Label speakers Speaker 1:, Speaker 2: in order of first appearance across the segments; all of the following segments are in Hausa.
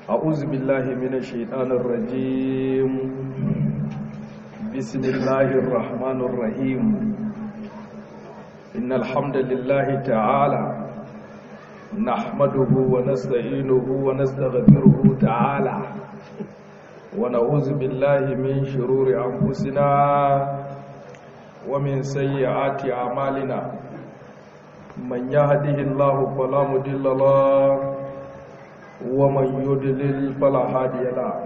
Speaker 1: أعوذ بالله من الشيطان الرجيم بسم الله الرحمن الرحيم إن الحمد لله تعالى نحمده ونستعينه ونستغفره تعالى ونعوذ بالله من شرور أنفسنا ومن سيئات أعمالنا من يهده الله فلا مضل له ومن يضلل فلا هادي له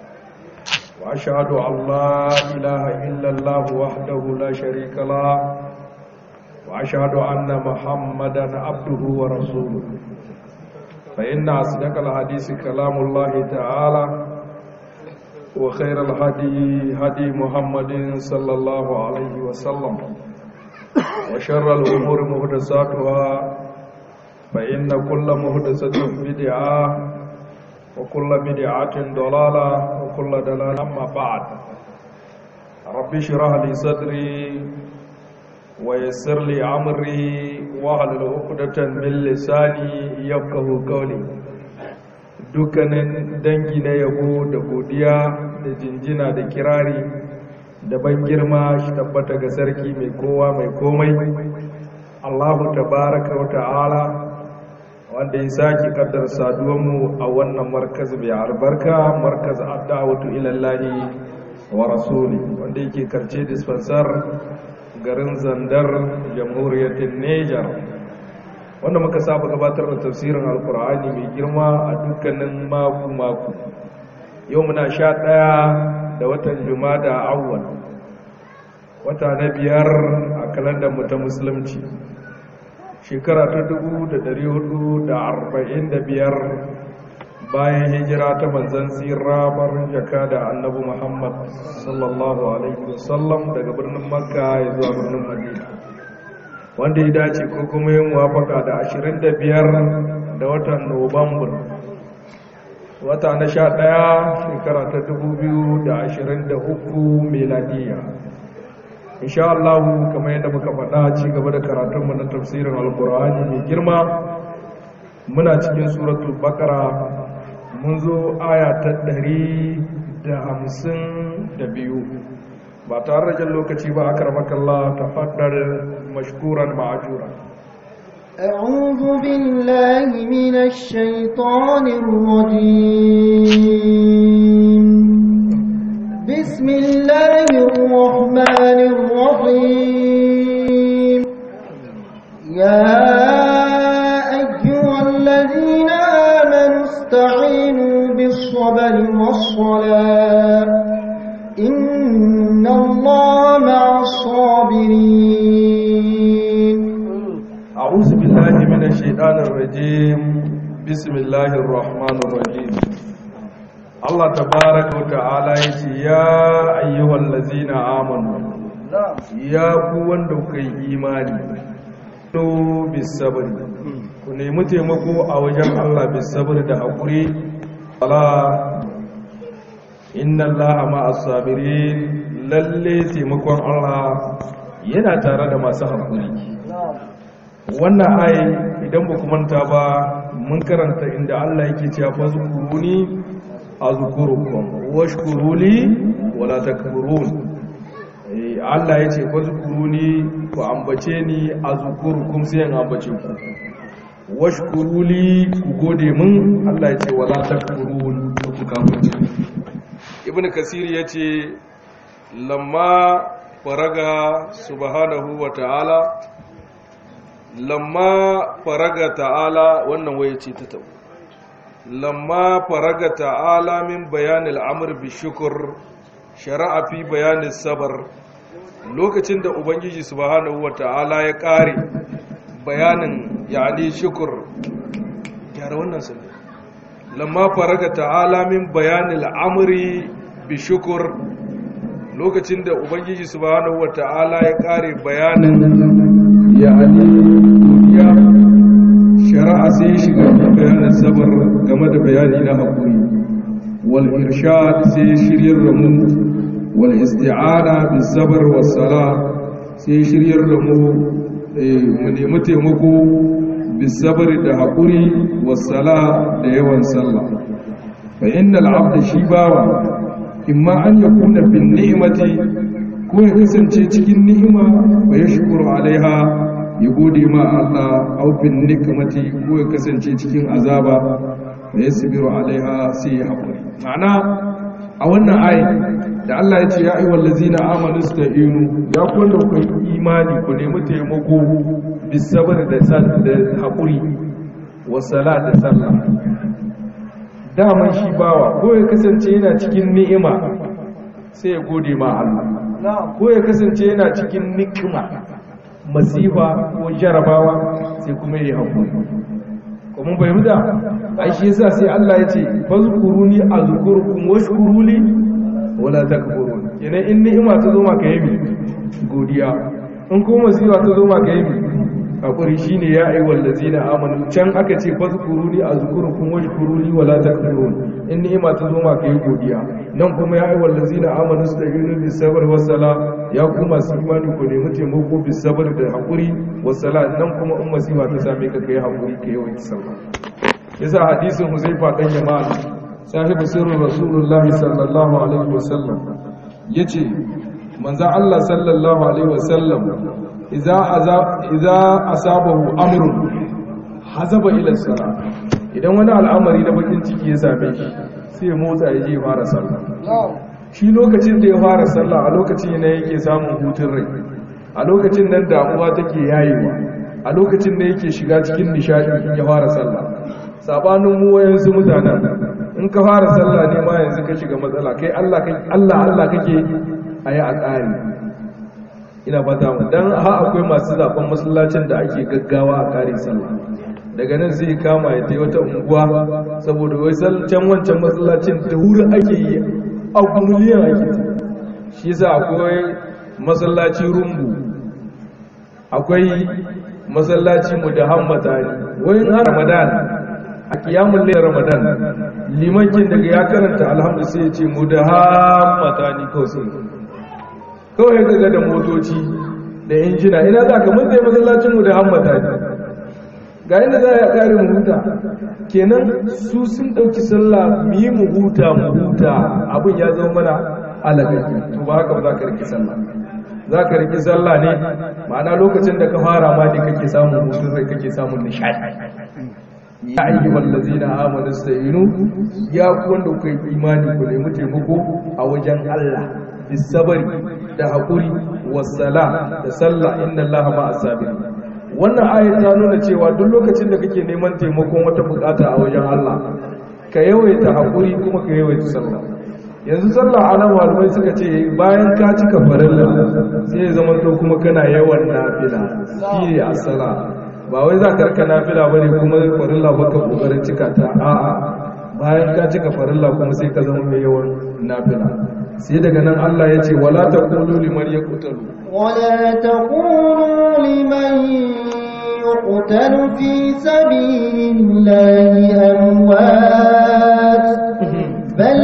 Speaker 1: واشهد ان لا اله الا الله وحده لا شريك له واشهد ان محمدا عبده ورسوله فان اصدق الحديث كلام الله تعالى وخير الهدي هدي محمد صلى الله عليه وسلم وشر الامور محدثاتها فإن كل مهدسة بدعة وكل بدعة ضلالة وكل ضلالة أما بعد رب اشرح لي صدري ويسر لي أمري واحلل عقدة من لساني يفقه قولي dukkanin dangi na yabo da godiya da jinjina da kirari da ban girma shi tabbata ga sarki mai kowa mai komai Allahu tabaraka wa ta'ala wanda ya sake kaddar saduwanmu a wannan markaz mai albarka markaz addawatu ilallahi wa rasuli wanda yake karce dispensar garin zandar jamhuriyar Niger wanda muka saba gabatar da tafsirin alkur'ani mai girma a dukkanin maku maku yau muna sha ɗaya da watan jumada awwal wata na biyar a kalandar mu ta musulunci shekara ta dubu da dari hudu da arba'in da biyar bayan hijira ta manzan tsira barin jaka da annabi muhammad sallallahu alaihi wasallam daga birnin makka ya zuwa birnin madina wanda ya dace ko kuma yin wafaka da ashirin da biyar da watan nuwambar wata na sha ɗaya shekara ta dubu biyu da ashirin da uku meladiya insha Allah kamar yadda muka faɗa ci gaba da karatunmu na tafsirin alkur'ani mai girma muna cikin suratul baqara mun zo aya ta ɗari da hamsin da biyu ba tare da jan lokaci ba aka ramakalla ta faɗar mashkuran ma'ajura
Speaker 2: أعوذ بالله من الشيطان الرجيم بسم الله الرحمن الرحيم يا أيها الذين آمنوا استعينوا بالصبر والصلاة إن الله مع الصابرين
Speaker 1: أعوذ بالله من الشيطان الرجيم بسم الله الرحمن الرحيم Allah tabaraka wa ta'ala yace ya ayyuhal ladzina amanu ya ku wanda kuka yi imani to bisabri ku nemi taimako a wajen Allah bisabri da hakuri ala inna Allaha ma'as sabirin lalle taimakon Allah yana tare da masu hakuri wannan ayi idan ba ku manta ba mun karanta inda Allah yake cewa fazkuruni azkurukum washkuruli wala takfurun Allah yace fazkuruni ku ambace ni azkurukum sai in ambace ku washkuruli ku gode min Allah yace wala takfurun ku kafirce Ibn Kasir yace lamma faraga subhanahu wa ta'ala lamma faraga ta'ala wannan waye ce ta tabo lamma faraga ta'ala min bayanil amr bi shukr shara'a fi bayanin sabar lokacin da ubangiji subhanahu wata'ala ya kare bayanin yani shukur gyara wannan sabar lamma faraga ta'ala min bayanil amri bi shukur lokacin da ubangiji subhanahu wata'ala ya kare bayanin yani ya shari'a sai ya shiga bayanin sabar game da bayani na haƙuri wal irshad sai shiryar da mu wal isti'ana bis sabr was sala sai shiryar da mu mu nemi taimako bis sabr da haƙuri was sala da yawan sallah fa innal abda shi bawa imma an yakuna bin ni'mati ko ya kasance cikin ni'ima wa yashkuru alaiha ya gode ma Allah aw bin nikmati ko ya kasance cikin azaba wa yasbiru alaiha sai ya haƙuri ma'ana a wannan ayi da Allah ya ce ya ayyuhal ladzina amanu sta'inu ya ku wanda ku yi imani ku nemi taimako bisabar da sal da haƙuri wa salat da sallah daman shi bawa ko ya kasance yana cikin ni'ima sai ya gode ma Allah ko ya kasance yana cikin nikima masifa ko jarabawa sai kuma ya haƙuri kuma bai muda ai shi yasa sai Allah ya ce fazkuruni azkurukum washkuruli wala takfurun kenan in ni'ima ta zo maka yi godiya in kuma masifa ta zo maka yi hakuri shine ya ayyuhal ladzina amanu can aka ce fazkuruni azkurukum washkuruli wala takfurun in ni'ima ta zo maka yi godiya nan kuma ya ayyuhal ladzina amanu sta'inu bis sabr was sala ya kuma su imani ku nemi taimako bis sabr da hakuri was sala nan kuma in masifa ta same ka kai hakuri kai yawan sallah yasa hadisin Huzaifa dan Yaman sahibu sirrin Rasulullahi sallallahu alaihi wasallam yace manzo Allah sallallahu alaihi wasallam idza idza asabahu amrun hazaba ila salat idan wani al'amari na bakin ciki ya same shi sai ya motsa ya je fara sallah shi lokacin da ya fara sallah a lokacin ne yake samun hutun rai a lokacin nan damuwa take yayewa a lokacin da yake shiga cikin nishadi ya fara sallah sabanin mu wayansu mutanen in ka fara sallah ne ma yanzu ka shiga matsala kai Allah Allah Allah kake ayi a tsari ina fata mu dan ha akwai masu zaben masallacin da ake gaggawa a kare sallah daga nan zai kama ya tai wata unguwa saboda wai can wancan masallacin da wuri ake yi a miliyan ake shi yasa akwai masallaci rumbu akwai masallaci mu da hammata ne wai in ramadan a kiyamun lai ramadan limankin daga ya karanta alhamdu sai ya ce mu da hammata ni kawai sai kawai gaga da motoci da injina ina za ka mun zai masallacin mu da hammata ni ga inda za a kare mu huta kenan su sun ɗauki sallah mu yi mu huta mu huta abin ya zama mana alaƙa to ba haka ba za ka rike sallah za ka rike sallah ne ma'ana lokacin da ka fara ma ne kake samun hutun rai kake samun nishadi ya ayi wallazi na amanu sayinu ya ku wanda ku yi imani ku nemi taimako a wajen Allah bisabari da haƙuri wasala da sallah inna Allah ma asabir wannan ayat ta nuna cewa duk lokacin da kake neman taimakon wata bukata a wajen Allah ka yawaita haƙuri kuma ka yawaita sallah yanzu sallah anan malamai suka ce bayan ka cika farilla sai ya zama to kuma kana yawan nafila shi ne asala ba wai za ka rika nafila ba ne kuma farilla baka kokarin cika ta a'a bayan ka cika farilla kuma sai ka zama mai yawan nafila sai daga nan Allah ya ce wala taqulu liman yaqtalu
Speaker 2: wala taqulu liman yuqtalu fi sabilillahi amwat bal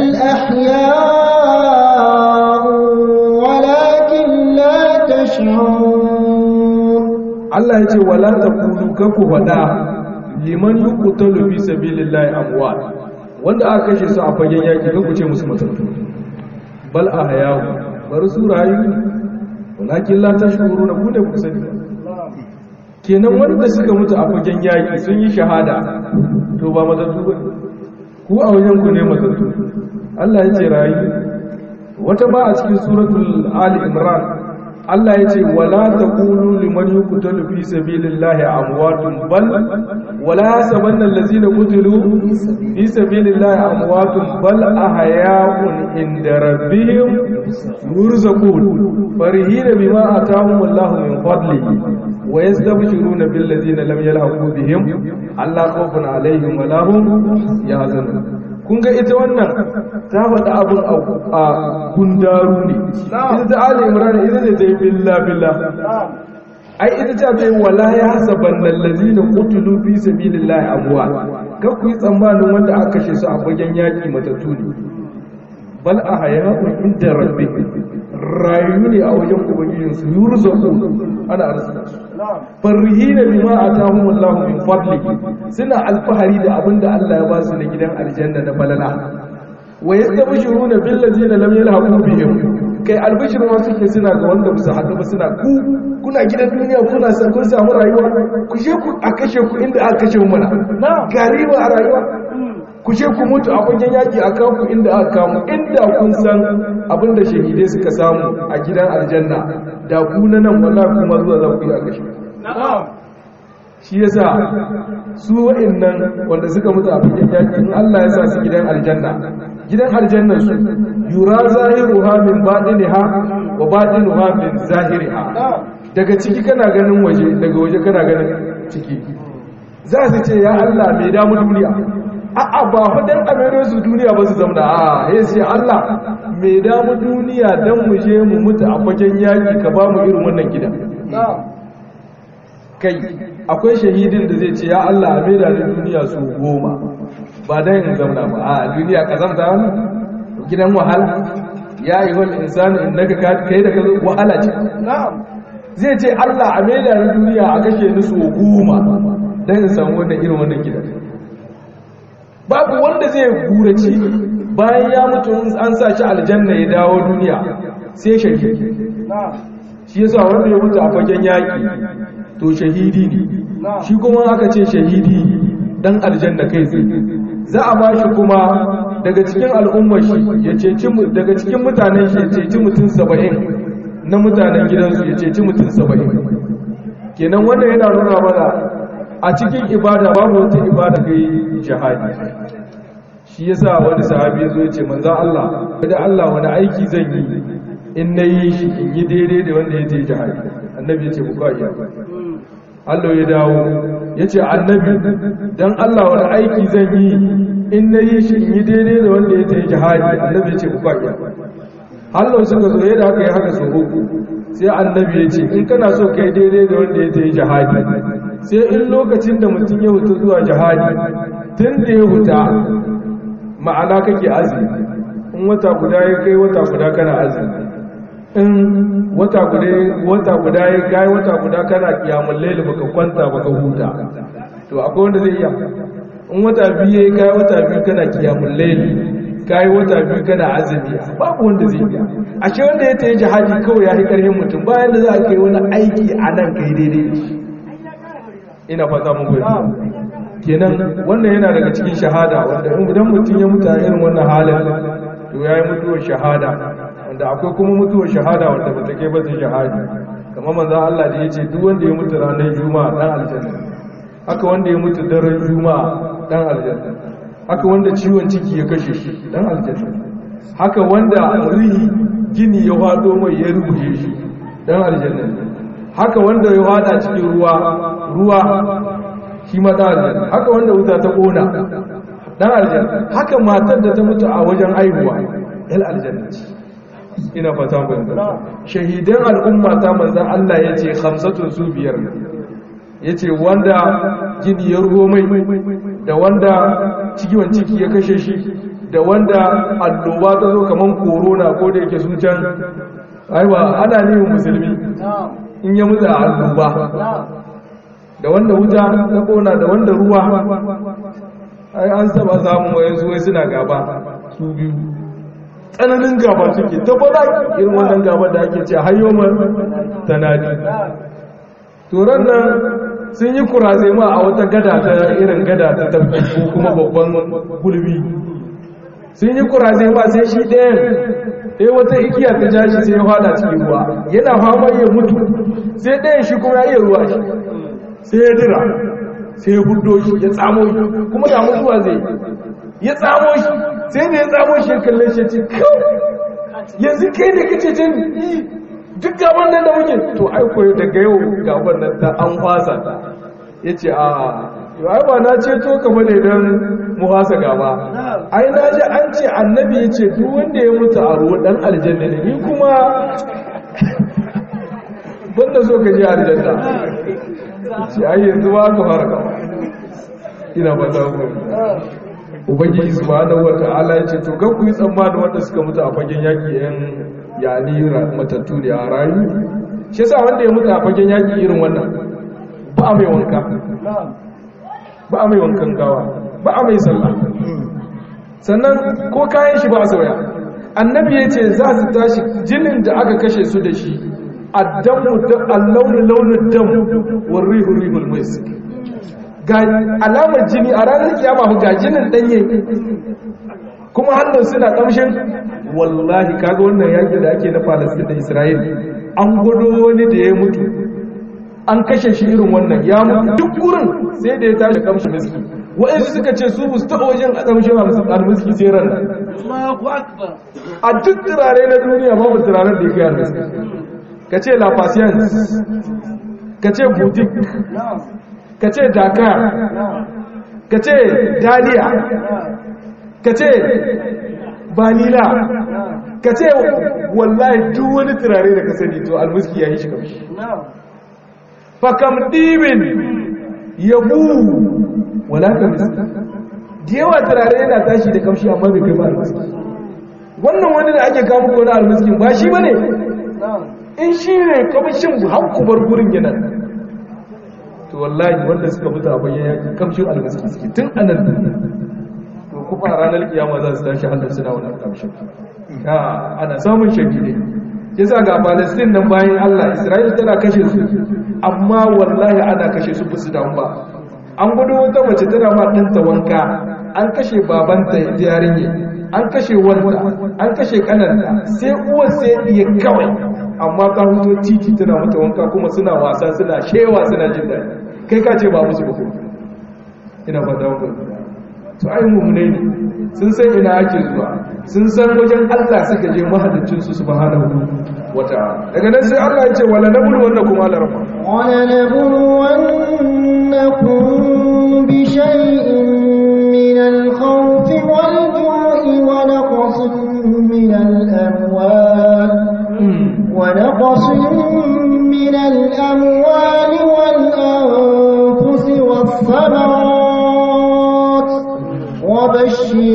Speaker 2: ahya'u walakin la tash'urun
Speaker 1: Allah ya ce wala taqulu kaku fada liman yuqtalu fi sabilillahi amwat wanda aka kashe su a fagen yaki kaku ce musu matattu bal ahyahu bari su rayu walakin la tashkuruna ku da ku sani kenan wanda suka mutu a fagen yaki sun yi shahada to ba matattu ba ku a wajen ku ne matattu Allah ya ce rayu wata ba a cikin suratul ali imran Allah ya ce wala taqulu liman yuqtalu fi sabilillahi amwatun bal wala yasabanna allazina qutilu fi sabilillahi amwatun bal ahya'un inda rabbihim yurzaqun farihina bima atahum Allahu min fadlihi wa yastabshiruna bil ladzina lam yalhaqu bihim alla khawfun alaihim wa lahum yahzanun kun ga ita wannan ta faɗi abin a gundaru ne ita ta ala imran ita ne ta yi billa billa ai ita ta ce wala ya hasaban lallazi na kutulu fi sabilillahi abuwa kan ku yi tsammanin wanda aka kashe su a fagen yaƙi matattu ne bal a hayatun inda rabbi rayu ne a wajen ubangijinsu yurzaku ana arzuta su farihina bima atahum Allah min fadlihi suna alfahari da abinda Allah ya ba su na gidan aljanna na balala wa yastabshiruna bil ladina lam yalhaqu bihim kai albishir ma suke suna ga wanda ba su haɗu ba suna ku kuna gidan duniya kuna san kun samu rayuwa ku je ku a kashe ku inda aka kashe mu mana gari ba a rayuwa ku je ku mutu a fagen yaki a kan ku inda aka kamu inda kun san abinda shahidai suka samu a gidan aljanna da ku na nan wallahi kuma zuwa za ku yi a kashe shi yasa su wa'annan wanda suka mutu a fagen yaki in Allah ya sa su gidan aljanna gidan aljanna su yura zahiruha min batiniha wa batinuha min zahiriha daga ciki kana ganin waje daga waje kana ganin ciki za su ce ya Allah mai damu duniya a'a ba fadan amero su duniya ba su zamna a ya ce Allah mai damu duniya dan mu je mu mutu a fagen yaki ka ba mu irin wannan gidan kai akwai shahidin da zai ce ya Allah a maida da duniya su goma ba dan in zamna ba a duniya ka zamta wani gidan wahala ya yi wani insani in daga kai da ka wahala ce zai ce Allah a maida da duniya a kashe ni su goma dan in samu wannan irin wannan gidan babu wanda zai gurace bayan ya mutu an sa shi aljanna ya dawo duniya sai shahidi shi yasa wanda ya mutu a fagen yaki to shahidi ne shi kuma aka ce shahidi dan aljanna kai tsaye za a ba shi kuma daga cikin al'ummar shi ya ceci daga cikin mutanen shi ya ceci mutum saba'in na mutanen gidansu ya ceci mutum saba'in kenan wannan yana nuna mana a cikin ibada babu wata ibada kai jihadi shi yasa wani sahabi ya zo ya ce manzan Allah da Allah wani aiki zan yi in na yi shi in yi daidai da wanda ya ce jihadi annabi ya ce ku iya Allah ya dawo ya ce annabi don Allah wani aiki zan yi in na yi shi in yi daidai da wanda ya ce jihadi annabi ya ce ku iya Allah suka zo yadda haka ya haka su uku sai annabi ya ce in kana so kai daidai da wanda ya ce jihadi sai in lokacin da mutum ya huta zuwa jihadi tun da ya huta ma'ana kake azumi in wata guda ya kai wata guda kana azumi in wata guda wata guda ya kai wata guda kana kiyamul layl baka kwanta baka huta to akwai wanda zai iya in wata biyu ya kai wata biyu kana kiyamul layl kai wata biyu kana azumi babu wanda zai iya ashe wanda ya tayi jihadi kawai ya yi karhin mutum bayan da za a kai wani aiki a nan kai daidai ina fata mun goyi kenan wannan yana daga cikin shahada wanda idan mutum ya mutu a irin wannan halin to ya yi mutuwar shahada wanda akwai kuma mutuwar shahada wanda ba ta kai ba ta shahadi kamar manzo Allah da yace duk wanda ya mutu ranar juma'a dan aljanna haka wanda ya mutu daren juma'a dan aljanna haka wanda ciwon ciki ya kashe shi dan aljanna haka wanda rihi gini ya fado mai ya rubuce shi dan aljanna haka wanda ya fada cikin ruwa ruwa shi ma dan aljanna haka wanda wuta ta kona dan aljanna haka matar da ta mutu a wajen aihuwa yal aljanna ce ina fata ku shahidan al'umma ta manzan Allah ya ce hamsatun su biyar ya ce wanda gini ya ruho mai da wanda cikiwan ciki ya kashe shi da wanda alloba ta zo kamar korona ko da yake sun can aiwa ana neman musulmi in ya mutu a alloba da wanda wuta ta kona da wanda ruwa ai an saba samun wayansu wai suna gaba su biyu tsananin gaba suke ta bada irin wannan gaba da ake ce hayyomar tanadi turan nan sun yi kuraze ma a wata gada ta irin gada ta tafi ko kuma babban gulbi sun yi kuraze ma sai shi ɗayan ɗaya wata igiya ta ja shi sai ya fada cikin ruwa yana fama ya mutu sai ɗayan shi kuma ya iya ruwa shi sai ya dira sai ya hudo shi ya tsamo shi kuma da mutuwa zai ya tsamo shi sai da ya tsamo shi ya kalle shi ce kawai yanzu kai ne kace ce duk gaban nan da muke to ai koyo daga yau gaban nan ta an fasa ya ce a yau ai ba na ce to kama ne don mu fasa gaba ai na ji an ce annabi ya ce duk wanda ya mutu a ruwa dan aljanna ne ni kuma banda so ka je aljanna ce ai yanzu ba ka fara gaba ina ba ta ubangiji subhanahu wata'ala ya ce to kan ku yi tsammani wanda suka mutu a fagen yaki yan yani matattu ne a rayu shi yasa wanda ya mutu a fagen yaki irin wannan ba a mai wanka ba a mai wankan gawa ba a mai sallah sannan ko kayan shi ba a sauya annabi ya ce za su tashi jinin da aka kashe su da shi addamu da allaunin launin damu wa rihu rihul misk ga alamar jini a ranar kiyama ga jinin danye kuma hannun suna kamshin wallahi kaga wannan yaki da ake na Palestine da Isra'il an gudu wani da ya mutu an kashe shi irin wannan ya mutu duk gurin sai da ya tashi kamshin miski wa'ansu suka ce su musu taɓa wajen a kamshin almiski sai ran a duk turare na duniya babu turaren da ya kai almiski ka ce la patience ka ce boutique ka ce dakar ka ce daliya ka ce vanilla ka ce wallahi duk wani turare da ka sani to almuski ya yi shi kamshi fakam ɗibin yabu wala kamshi da yawa turare yana tashi da kamshi amma bai kai ba almuski wannan wani da ake kawo ko na almuskin ba shi ba ne in shi ne kamshin hankubar gurin yana to wallahi wanda suka mutu a bayyana kamshin almuski suke tun anan duniya kuma a ranar kiyama za su tashi hannun suna wannan kamshin ana samun shahidai ya sa ga palestine nan bayan allah isra'il tana kashe su amma wallahi ana kashe su fusu damu ba an gudu wata mace tana ma ɗanta wanka an kashe babanta yarinya an kashe wanda an kashe kananta sai uwar sai iya kawai amma ta huto titi tana mata wanka kuma suna wasa suna shewa suna jin daɗi kai ka ce ba musu ba ina fata wani su ai mummune ne sun san ina ake zuwa sun san wajen Allah suka je mahallin su subhanahu wata'ala daga nan sai Allah ya ce wala nabulu wannan kuma larma
Speaker 2: wala nabulu wannakum bi shay'in min al-khawf wal-ju'i wa naqsin min al-amwal wa naqsin min al-amwali wal-anfus was-thamarat وبشر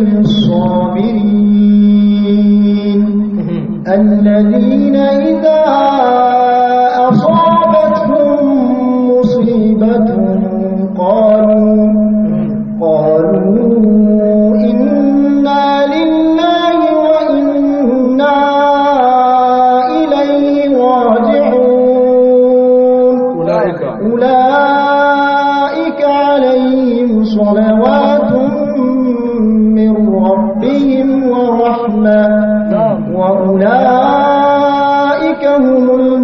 Speaker 2: الصابرين الذين إذا أصابتهم مصيبة قالوا قالوا إنا لله وإنا إليه راجعون
Speaker 1: أولئك
Speaker 2: أولئك عليهم صلوات من ربهم ورحمة وأولئك هم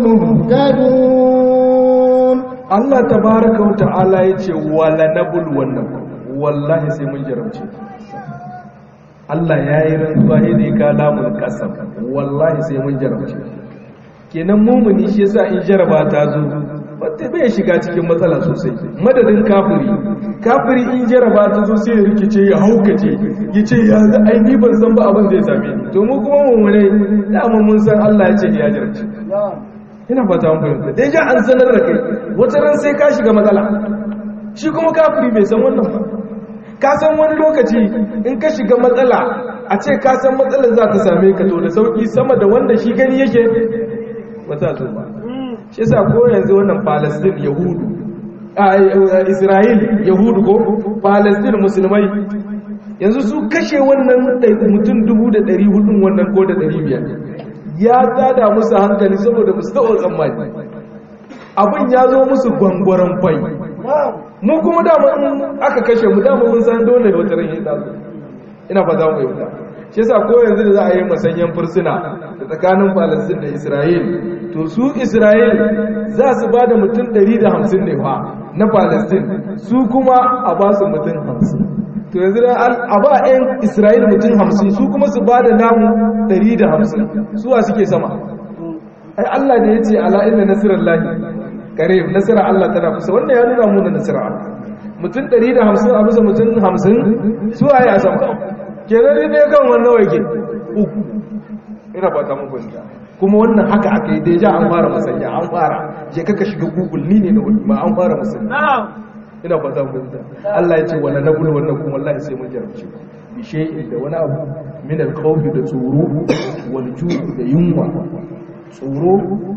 Speaker 2: المهتدون
Speaker 1: Allah tabaraka wa ta'ala yace wala nabul wannan wallahi sai mun jarabce Allah yayi rantsuwa ne ka lamun kasam wallahi sai mun jarabce kenan mumuni shi yasa in jaraba ta zo wata bai shiga cikin matsala sosai madadin kafiri kafiri in jaraba ta zo sai ya rikice ya haukace ya ce ya za a yi ban san ba abin zai same ni to mu kuma mummune dama mun san Allah ya ce ya jarabce ina fata mun fahimta dai ja an sanar da kai wata ran sai ka shiga matsala shi kuma kafiri bai san wannan ba ka san wani lokaci in ka shiga matsala a ce ka san matsalar za ta same ka to da sauki sama da wanda shi gani yake ba ta zo ba shi yasa ko yanzu wannan Palestine Yahudu a Israel Yahudu ko Palestine musulmai yanzu su kashe wannan mutum 1400 wannan ko da 500 ya tada musu hankali saboda musu taɓa tsammani abin ya zo musu gwangwaron fai mu kuma dama in aka kashe mu dama mun san dole wata ran ya zo ina fata mu yauta shi yasa ko yanzu da za a yi masanyan fursuna da tsakanin Palestine da Israel to su Israel za su ba da mutum 150 ne fa na Palestine su kuma a ba su mutum 50 to yanzu da a ba 'yan Israel mutum 50 su kuma su ba da namu 150 suwa suke sama ai Allah da ya ce ala inna nasirallahi qarib nasara Allah tana kusa wannan ya nuna mu da nasara Allah mutum 150 a bisa mutum 50 suwa ya sama kenan ne kan wannan wake uku ina ba ta muku kuma wannan haka aka yi deja an fara masanya an fara je kaka shiga google ni ne na wani ma an fara masanya ina ba ta muku Allah ya ce wala nabul wannan kuma wallahi sai mun jarabce bi shay'in da wani abu min al-khawfi da tsoro wal ju' da yunwa tsoro a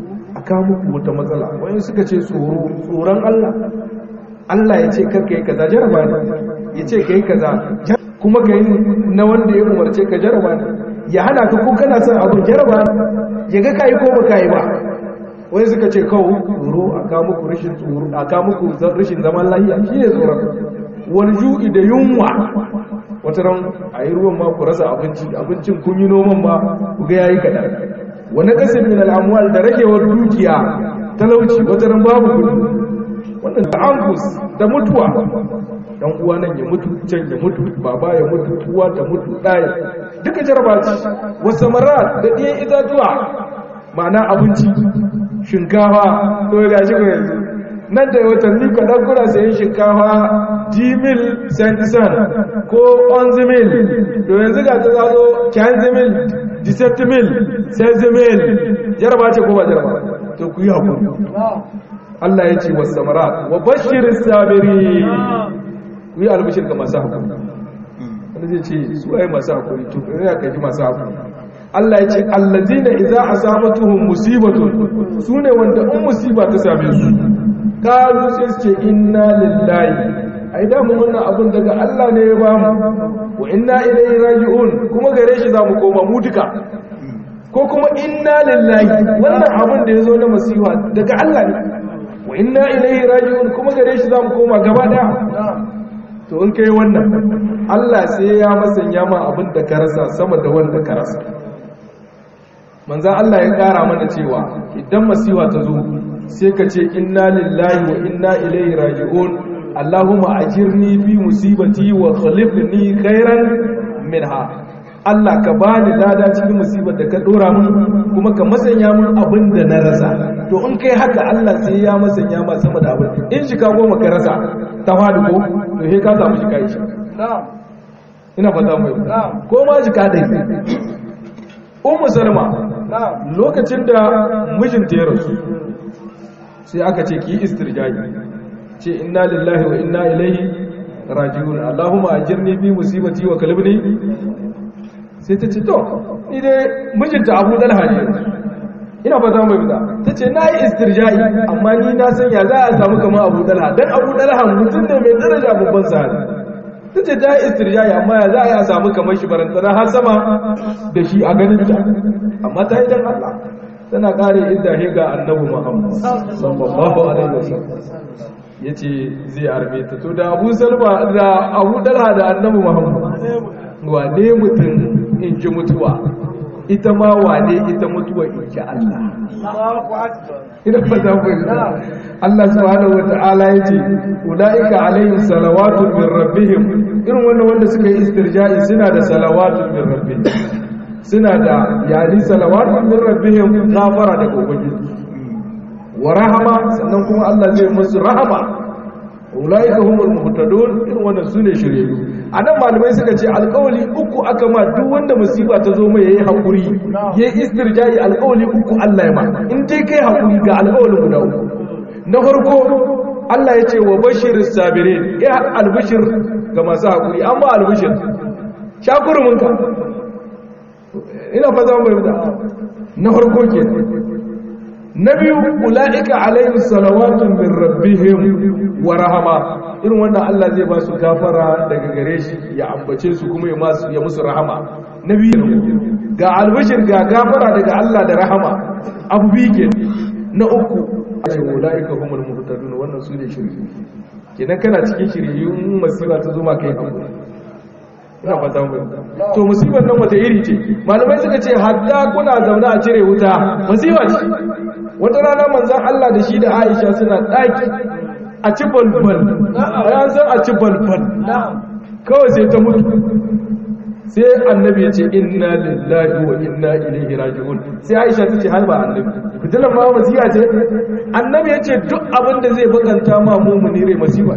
Speaker 1: kawo muku wata matsala wani suka ce tsoro tsoron Allah Allah ya ce karka yi kaza jaraba ne ya ce ka yi kaza kuma ka yi na wanda ya umarce ka jaraba ne ya hana ka ko kana son abu jaraba ne ya ga kayi ko ba kayi ba wani suka ce kawo tsoro a kawo muku rashin tsoro a kawo muku rashin zaman lahiya shi ne tsoron wani ju'i da yunwa wata ran a yi ruwan ma ku rasa abinci abincin kun yi noman ma ku ga yayi kaɗan wani ƙasar min al'amuwal da ragewar dukiya talauci wata ran babu gudu wannan da angus da mutuwa dan uwa nan ya mutu can ya mutu baba ya mutu uwa ta mutu ɗaya duka jaraba ce wasu mara da ɗiyan itatuwa ma'ana abinci shinkafa to ga shi yanzu nan da watanni kaɗan kuna sayan shinkafa jimil santisan ko onzimil to yanzu ga ta zazo kyanzimil diseptimil senzimil jaraba ce ko ba jaraba to ku yi haƙuri Allah ya ce wasu samara wa bashirin sabiri ku yi albishir ga masu haƙuri wanda zai ce su ai masu haƙuri to ya kaji masu haƙuri Allah ya ce allazina idza asabatuhum musibatun sune wanda in musiba ta same su kalu sai su ce inna lillahi ai da mu wannan abun daga Allah ne ya ba mu wa inna ilaihi raji'un kuma gare shi za mu koma mu duka ko kuma inna lillahi wannan abun da ya zo na masifa daga Allah ne wa inna ilaihi raji'un kuma gare shi za mu koma gaba daya to in kai wannan Allah sai ya masanya ma abin da ka rasa sama da wanda ka rasa manzan Allah ya kara mana cewa idan masiwa ta zo sai ka ce inna lillahi wa inna ilaihi raji'un Allahumma ajirni fi musibati wa khalifni khairan minha Allah ka bani lada cikin musibar da ka dora mun kuma ka masanya mun abin da na rasa to in kai haka Allah sai ya masanya ma sama da abin in shi ka goma ka rasa ta fadi ko to he ka samu shi kai shi ina fata mai ko ma shi ka dai ummu salma lokacin da mijinta ya rasu sai aka ce ki istirjaji ce inna lillahi wa inna ilaihi raji'un allahumma ajirni bi musibati wa kalibni sai ta ce to ni dai mijinta abu dalha ne ina fata mai fita ta ce na yi istirja'i amma ni na san ya za a samu kamar abu dalha dan abu dalha mutum ne mai daraja babban sahari ta ce ta yi istirja'i amma ya za a yi a samu kamar shi barantana har sama da shi a ganin ta amma ta yi dan Allah tana kare inda he ga annabi Muhammad sallallahu alaihi wasallam yace zai arme ta to da Abu Salma da Abu Dalha da annabi Muhammad wane mutum in ji mutuwa ita ma wane ita mutuwa in ji Allah ina fata ku Allah subhanahu wata'ala yace ulaika alaihim salawatu min rabbihim irin wannan wanda suka yi istirja'i suna da salawatu min rabbihim suna da yani salawatu min rabbihim ghafara da ubangiji wa rahama sannan kuma Allah zai musu rahama ulaika humul muhtadun irin wannan sune shiryayyu anan malamai suka ce alƙawali uku aka ma duk wanda musiba ta zo mai yayi hakuri yayi istirja'i alƙawali uku Allah ya ma in dai kai hakuri ga alƙawalin guda uku na farko Allah ya ce wa bashiris sabirin ya albishir ga masu hakuri amma albishir shakurumin ka ina fa zama mai na farko ke na biyu ula'ika alaihim salawatun min rabbihim wa rahama irin wannan Allah zai ba su gafara daga gare shi ya ambace su kuma ya musu rahama na biyu ga albashir ga gafara daga Allah da rahama abu biyu ke na uku ai ula'ika humul muhtadun wannan su ne shirye kenan kana cikin shirye masiba ta zo ma kai hakuri ina fata mu to musibar nan wata iri ce malamai suka ce hadda kuna zaune a cire wuta musiba ce wata rana manzon Allah da shi da Aisha suna daki a ci balbal bayan san a ci balbal kawai sai ta mutu sai annabi ya ce inna lillahi wa inna ilaihi raji'un sai Aisha ta ce har ba annabi fitilan ma musiba ce annabi ya ce duk abin da zai bakanta ma mumuni rai musiba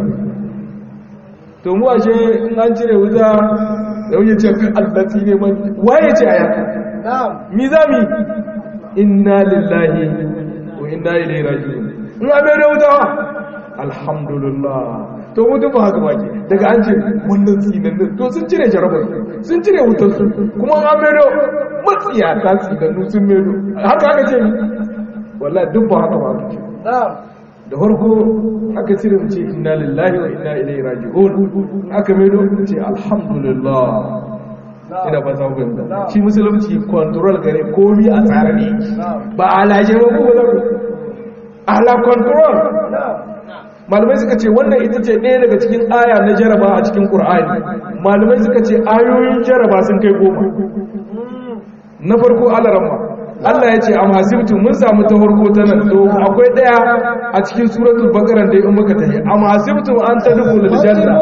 Speaker 1: to mu ashe in an cire wuta yau ya ce allati ne man waye ce aya mi zami inna lillahi wa inna ilaihi raji'un in abai da wuta alhamdulillah to mu duk haka baki daga an ce wannan tsinan to sun cire jarabar sun cire wutar su kuma an abai da matsiya ta tsinannu sun medo haka haka ce wallahi duk ba haka ba aka ce da farko aka cire mu ce inna lillahi wa inna ilaihi raji'un aka mai mu ce alhamdulillah ina ba za ku ga shi musulunci control gare komi a tsare ne ba alaje ba ko ba ala control malamai suka ce wannan ita ce ɗaya daga cikin aya na jaraba a cikin ƙur'ani malamai suka ce ayoyin jaraba sun kai goma na farko alarama Allah ya ce am hasibtum mun samu ta farko ta nan to akwai ɗaya a cikin suratul baqara da in muka tafi am hasibtum an tadkhulul janna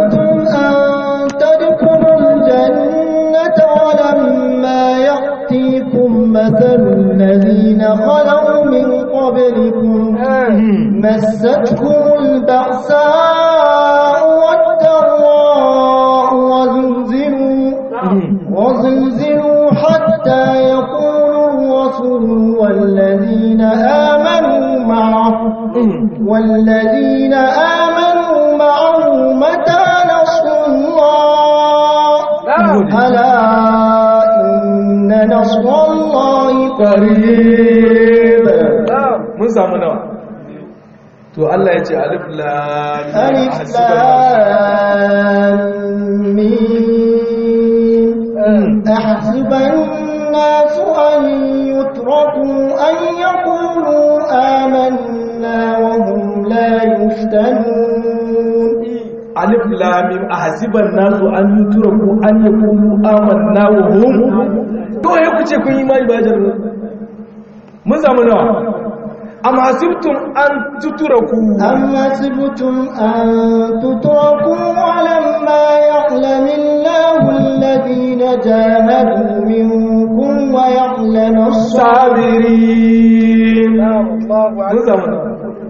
Speaker 2: ولما يأتيكم مثل الذين خلوا من قبلكم مستكم البأساء والضراء وزلزلوا وزلزلوا حتى يقول الرسول والذين آمنوا معه والذين آمنوا معه متى نصر الله ألا إن نصر الله قريب
Speaker 1: mun samu nawa to Allah ya ce alif lam
Speaker 2: ألف لام ميم أحسب الناس أن يتركوا أن يقولوا آمنا وهم لا يفتنون
Speaker 1: alif lam mim ahsiban nasu an yutraku an yaqulu amanna wa hum to ya kuce kun yi mai bajar mun samu nawa am hasibtum an tutraku
Speaker 2: أم حسبتم أن تتركوا ولما يعلم الله الذين جاهدوا منكم ويعلم الصابرين
Speaker 1: sabirin mun samu nawa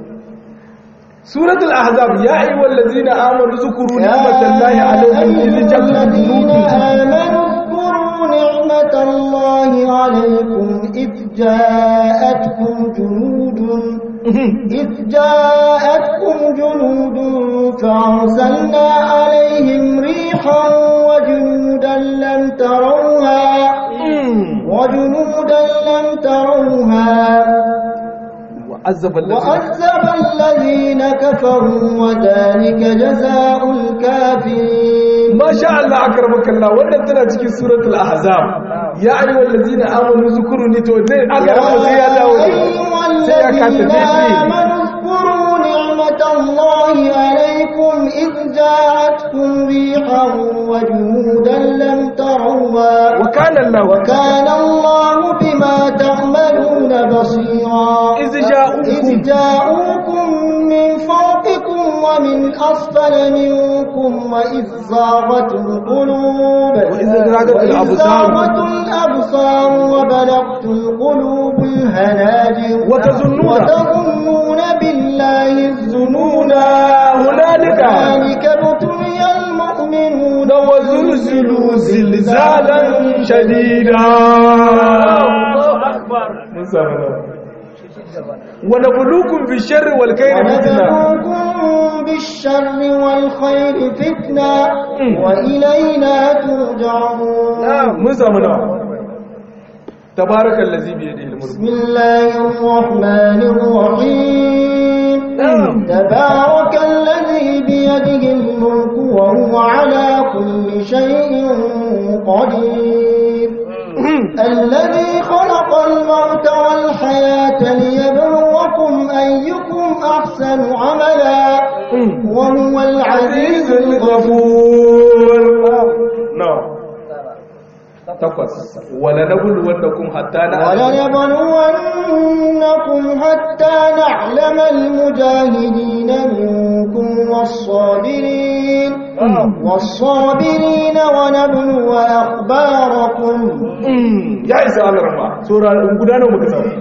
Speaker 1: suratul ahzab ya ayyuhal ladzina amanu zukuru ni'matallahi alaykum idh ja'akum
Speaker 2: الذين
Speaker 1: junudun
Speaker 2: آمنوا اذكروا نعمة الله عليكم إذ جاءتكم جنود إذ جاءتكم جنود فأرسلنا عليهم ريحا وجنودا لم تروها وجنودا لم تروها
Speaker 1: وعذب الذين
Speaker 2: وعذب الذين كفروا وذلك جزاء الكافرين
Speaker 1: ما شاء الله أكرمك الله wannan tana cikin suratul ahzab ya ayyuhal ladzina amanu zkuruni to dai Allah ya sai ya dawo
Speaker 2: أيها
Speaker 1: sai ya kasa
Speaker 2: الذين
Speaker 1: dai
Speaker 2: آمنوا اذكروا نعمة الله عليكم إذ جاءتكم ريحا وجنودا لم تروها
Speaker 1: وكان الله
Speaker 2: وكان الله بما تعملون بصيرا
Speaker 1: إذ جاءوكم.
Speaker 2: إذ جاءوكم من فوقكم ومن أسفل منكم وإذ زاغت القلوب
Speaker 1: وإذ زاغت
Speaker 2: وإذ
Speaker 1: الأبصار.
Speaker 2: زاغت الأبصار وبلغت القلوب الهناجر
Speaker 1: وتظنون.
Speaker 2: وتظنون بالله الظنونا
Speaker 1: هنالك.
Speaker 2: هنالك ابتلي المؤمنون
Speaker 1: وزلزلوا زلزالا شديدا mun samu nawa wa nabluukum bisharri wal khairi fitna
Speaker 2: ونبلوكم بالشر والخير فتنة وإلينا ترجعون
Speaker 1: mun samu nawa tabarakallazi bi yadihi al-mulk
Speaker 2: بسم الله الرحمن الرحيم تبارك الذي بيده الملك وهو على كل شيء قدير الذي خلق الموت والحياة ليبلوكم أيكم أحسن عملا وهو العزيز
Speaker 1: عزيز الغفور نعم takwas wala nabluwannakum hatta na'lam
Speaker 2: ولنبلونكم حتى نعلم المجاهدين منكم والصابرين والصابرين ونبلو أخباركم
Speaker 1: ya isa Allah rahma sura guda nawa muka samu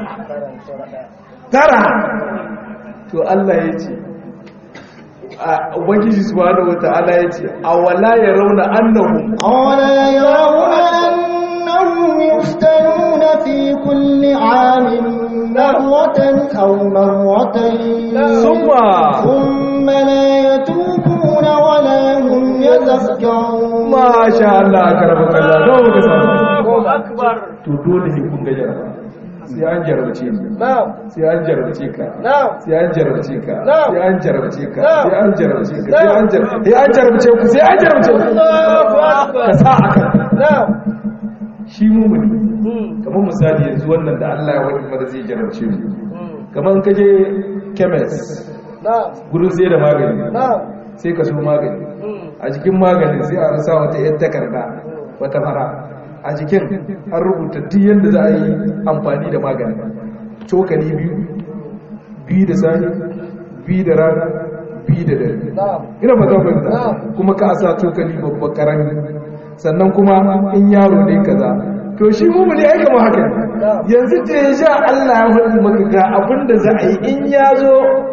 Speaker 1: tara to Allah ya ce a ubangiji subhanahu wataala ya ce awala yarawna annahum
Speaker 2: أولا يرون أنهم يفتنون في كل عام مرة أو مرتين
Speaker 1: ثم
Speaker 2: ثم لا يتوبون ولا هم يذكرون
Speaker 1: ma sha Allah karama kallah nawa muka samu to dole ne kun ga jaraba sai an jarabce ni
Speaker 2: na'am
Speaker 1: sai an jarabce ka
Speaker 2: na'am
Speaker 1: sai an jarabce ka
Speaker 2: Na'am.
Speaker 1: sai an jarabce ka
Speaker 2: Na'am.
Speaker 1: sai an jarabce ka sai
Speaker 2: Na'am.
Speaker 1: an jarabce sai an jarabce ku sai an jarabce ku
Speaker 2: Allahu akbar
Speaker 1: ka sa aka
Speaker 2: na'am
Speaker 1: shi mumuni
Speaker 2: Mm.
Speaker 1: kamar misali yanzu wannan da Allah ya wani mara zai jarabce mu
Speaker 2: Mm.
Speaker 1: kamar ka je chemist
Speaker 2: na'am
Speaker 1: gurin sai da magani
Speaker 2: na'am
Speaker 1: sai ka so magani
Speaker 2: Mm.
Speaker 1: a jikin maganin sai a rasa wata yan takarda wata fara a jikin an rubuta duk yadda za a yi amfani da magani cokali biyu biyu da sani biyu da rana biyu da dare
Speaker 2: na'am
Speaker 1: ina ba zan fahimta
Speaker 2: Na'am.
Speaker 1: kuma ka sa cokali babba karami sannan kuma in yaro ne kaza to shi mumuni ai kamar haka ne.
Speaker 2: Na'am.
Speaker 1: yanzu da ya sha Allah ya faɗi maka ga abin da za a yi in ya zo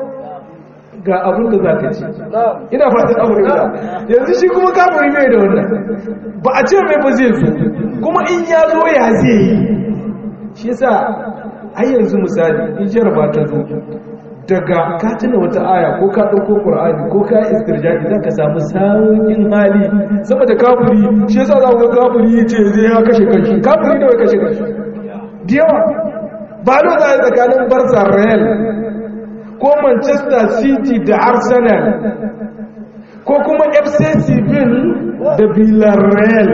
Speaker 1: ga abin da za ka ci
Speaker 2: na'am
Speaker 1: ina fatan abu da yanzu shi kuma kafiri mai da wannan ba a ce mai ba zai zo kuma in ya zo ya zai yi shi yasa ai yanzu misali in jaraba ta zo daga ka tuna wata aya ko ka ɗauko ƙur'ani ko ka yi istirjaki za ka samu sauƙin hali sama da kafiri shi yasa za ku ga kafiri ya ce zai ya kashe kanshi kafiri da wai kashe kanshi da yawa ba lo za a yi tsakanin barsa real ko manchester city da arsenal ko kuma fc seville da villarreal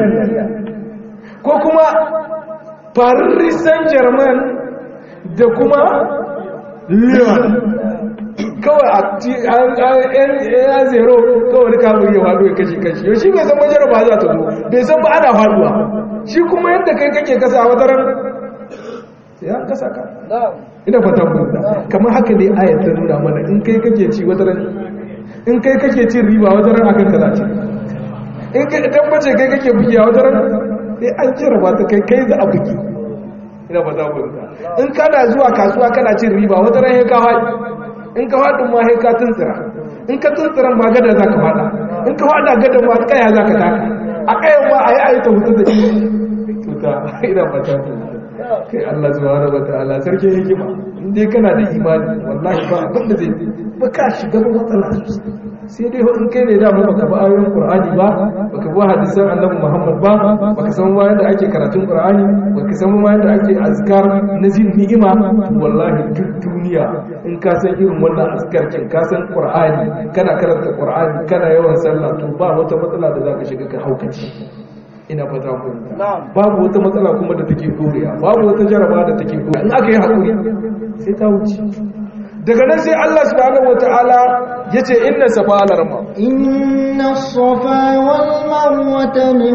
Speaker 1: ko kuma paris saint-germain da kuma lyon kawai a ti ya zero kawai kamar yi haɗu ya kashe kashi yau shi bai san majar ba za ta zo bai san ba ana faɗuwa shi kuma yadda kai kake kasa a wataran sai an kasa ka
Speaker 2: na'am
Speaker 1: ina fata mu kamar haka ne ayat ta nuna mana in kai kake ci wata ran in kai kake cin riba wata ran akan kaza ce in kai tabbace kai kake bugi a wata ran sai an jarraba ta kai kai za a bugi ina fata mu in kana zuwa kasuwa kana cin riba wata ran sai ka haɗi in ka haɗin ma sai ka tuntsira in ka tuntsira ma gada za ka faɗa in ka faɗa gada ma kaya za ka taka a kayan ma a yi a yi ta hutu da shi tuta ina fata mu kai Allah subhanahu wataala sarki hikima in dai kana da imani wallahi ba abin da zai ba ka shiga ba matsala sosai sai dai in kai ne da mu baka ba ayoyin Qur'ani ba baka ba hadisan Annabi Muhammad ba baka san ma yadda ake karatun Qur'ani baka san ma yadda ake azkar na jin ni'ima wallahi duk duniya in ka san irin wannan azkar kin ka san Qur'ani kana karanta Qur'ani kana yawan sallah to ba wata matsala da zaka shiga ka haukaci ina fata ku
Speaker 2: Na'am.
Speaker 1: babu wata matsala kuma da take koriya babu wata jaraba da take koriya in aka yi haƙuri sai ta wuce daga nan sai Allah subhanahu wataala yace inna safa alarma
Speaker 2: إن الصفا والمروة من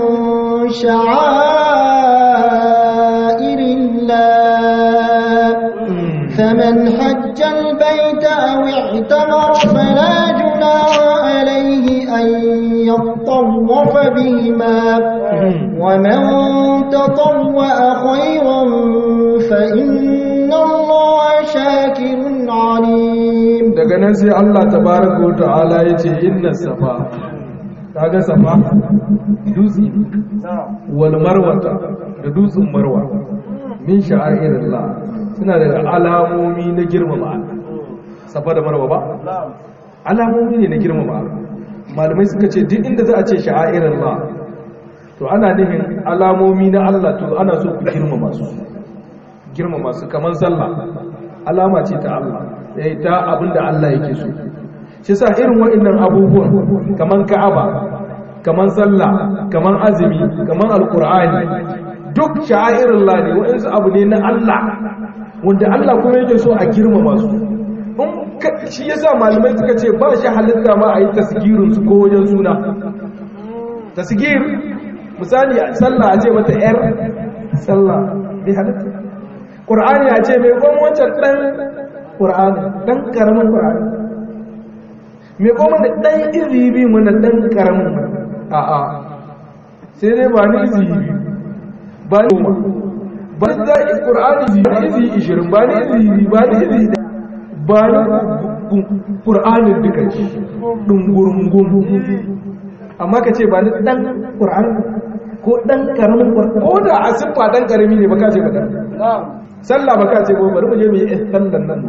Speaker 2: شعائر الله فمن حج البيت أو اعتمر فلا جناح عليه أن يطوف بهما ومن تطوع خيرا فإن الله شاكر عليم
Speaker 1: daga nan sai Allah tabaraka wataala yace inna safa kaga safa dutse wal marwata da dutsen marwa min sha'airillah suna da alamomi na girmama Allah safa da marwa ba alamomi ne na girmama Allah malamai suka ce duk inda za a ce sha'airillah to ana nufin alamomi na Allah to ana so ku girmama su girmama su kamar sallah alama ce ta Allah eh ta abinda Allah yake so shi sa irin waɗannan abubuwan kamar Ka'aba kamar sallah kamar azumi kamar alqur'ani duk sha'airullah ne waɗansu abu ne na Allah wanda Allah kuma yake so a girmama su in ka- shi yasa malamai suka ce ba shi halitta ma a yi tasgirin su ko wajen suna tasgir misali sallah a ce mata yar sallah bai halitta ƙur'ani a ce mai kwan wancan ɗan ƙur'ani ɗan ƙaramin ƙur'ani mai kwan da ɗan izini mana ɗan ƙaramin a a sai dai ba ni izini ba ni goma ba ni zai ƙur'ani ba ni izini ishirin ba ni izini ba ni izini ba ni ƙur'anin duka shi ɗungurungun amma ka ce ba ni ɗan ƙur'ani ko ɗan ƙaramin ƙur'ani ko da a siffa ɗan ƙarami ne ba ka ce ba ɗan sallah ba ka ce ba bari mu je mu yi eh, sallan nan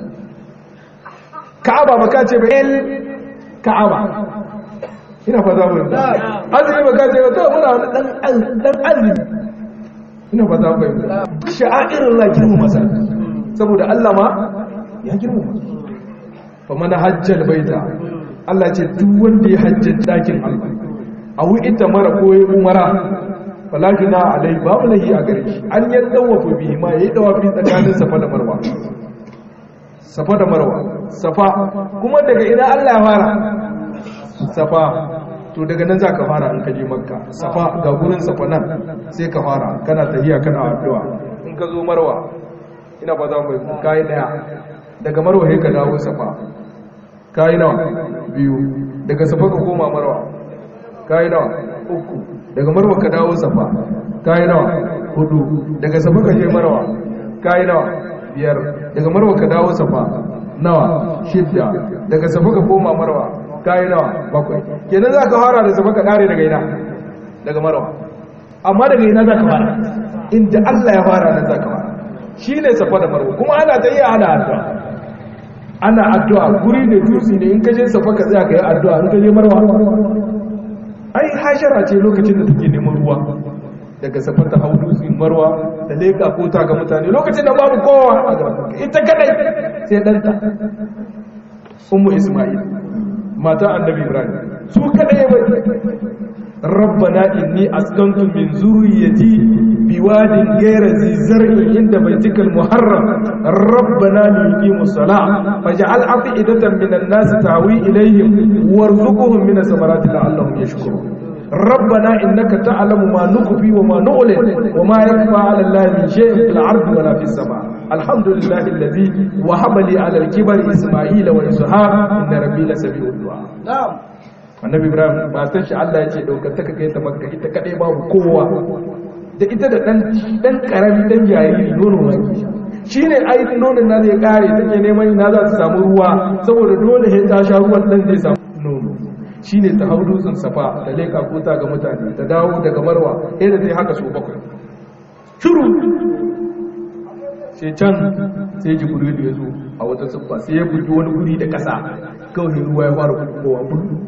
Speaker 1: ka'aba ba ka ce ba el ka'aba ina fa za mu yi azumi ba ka ce ba to muna wani dan az- dan azumi ina fa za mu yi sha'airin la girmama sa saboda Allah ma ya girmama fa mana hajjal baita Allah ce duk wanda ya hajjin dakin Allah a ita mara ko ya umara fala juna alai babu lahi a gare shi an yan dawafa bihi ma yayi dawafi tsakanin safa da marwa safa da marwa safa kuma daga ina Allah ya fara safa to daga nan za ka fara in ka je makka safa ga gurin safa nan sai ka fara kana tahiya kana addu'a in ka zo marwa ina ba za mu kai daya daga marwa sai ka dawo safa kai nawa biyu daga safa ka koma marwa kai nawa uku daga marwa ka dawo safa kai nawa hudu daga safa ka je marwa kai nawa biyar daga marwa ka dawo safa nawa shidda daga safa ka koma marwa kayi nawa bakwai kenan za ka fara da safa ka kare daga ina daga marwa amma daga ina za ka fara inda Allah ya fara nan za ka fara shi ne safa da marwa kuma ana ta yi ana addu'a ana addu'a guri ne dutse ne in ka je safa ka tsaya ka yi addu'a in ka je marwa ai hashara ce lokacin da take neman ruwa daga safa ta hau dutse marwa da leka ko ta ga mutane lokacin da babu kowa a gaban ita kadai sai danta ummu isma'il mata annabi ibrahim su kadai bai rabbana inni askantu min zurriyyati biwadin ghayra zi zar'in inda baitikal muharram rabbana liqimu salah faj'al afidatan minan nas tahwi ilayhim warzuqhum min samarati la'allahum yashkurun ربنا إنك تعلم ما نخفي وما نعلن وما يخفى على الله من شيء في الأرض ولا في السماء الحمد لله الذي وهب لي على الكبر إسماعيل وإسحاق إن ربي لسميع الدعاء نعم annabi ibrahim ba san shi Allah ya ce daukar ta kai ta makka ita kadai babu kowa da ita da dan dan karami dan jariri nono mai shine ai nonon na zai kare take neman ina za ta samu ruwa saboda dole sai ta sha ruwan dan zai samu nono shine ta hau dutsen safa ta leka kota ga mutane ta dawo daga marwa yadda ta yi haka su bakwai shiru sai can sai jibrilu ya zo a wata siffa sai ya bugi wani guri da ƙasa kawai ruwa ya fara kowa